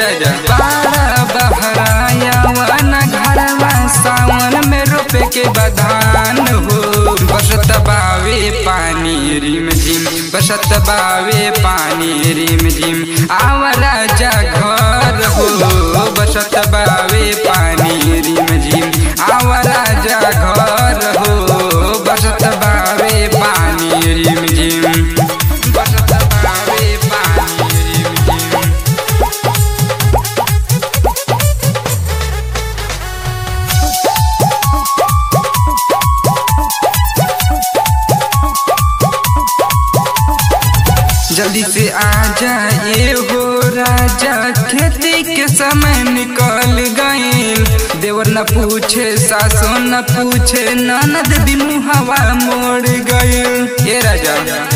राजा बारा बहराया वन घरवा सावन में रोपे के बधान हो बसत बावे पानी रिम झिम बसत बावे पानी रिम झिम आव राजा घर हो बसत बावे पानी रिम झिम आव राजा घर हो बसत बावे पानी रिम झिम बसत बावे पानी रिम झिम जल्दी से आ जाए हो राजा खेती के समय निकल गईल देवर न पूछे सासो न पूछे ननद दिनू हवा मोड़ गईल ये राजा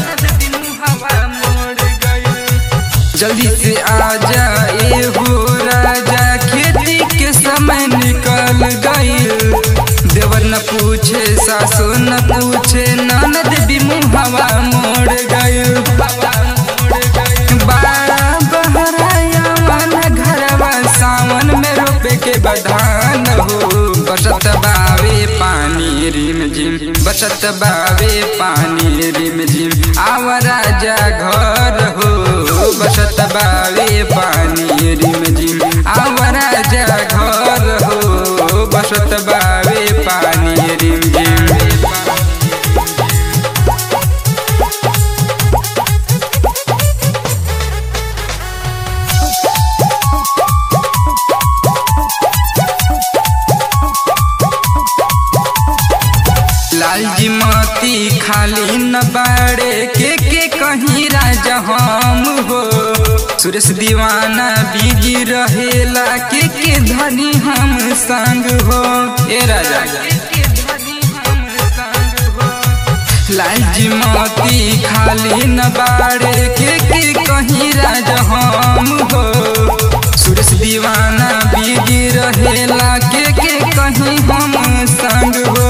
जल्दी से आ जाए हो राजा खेती के समय निकल गईल देवर न पूछे सासो न पूछे ननद बिमु हवा मोड़ गईल बारा बहराया मन घरवा सावन में रोपे के बधान हो बसत बावे पानी रिम झिम बसत बावे पानी रिम झिम आव राजा घर हो बसत बावे पानी रिम झिम आव राजा घर हो बसत बावे पानी रिम झिम लालजी मोती खाली न बाड़े के के कहीं राजा हम हो सुरेश दीवाना बीजी रहेला के के धनी हम संग हो ए राजा लालजी मोती खाली न बाड़े के के कहीं राजा हम हो सुरेश दीवाना बीजी रहेला के के कहीं हम संग हो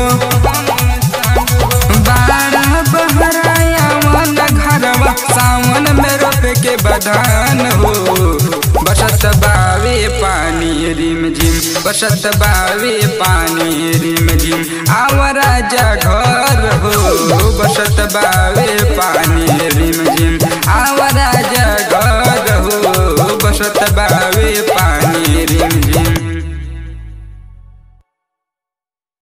बारा बहराया मन घरवा सावन में रोपे के बधान हो बसत बावे पानी रिम झिम बसत बावे पानी रिम झिम आव राजा घर हो बसत बावे पानी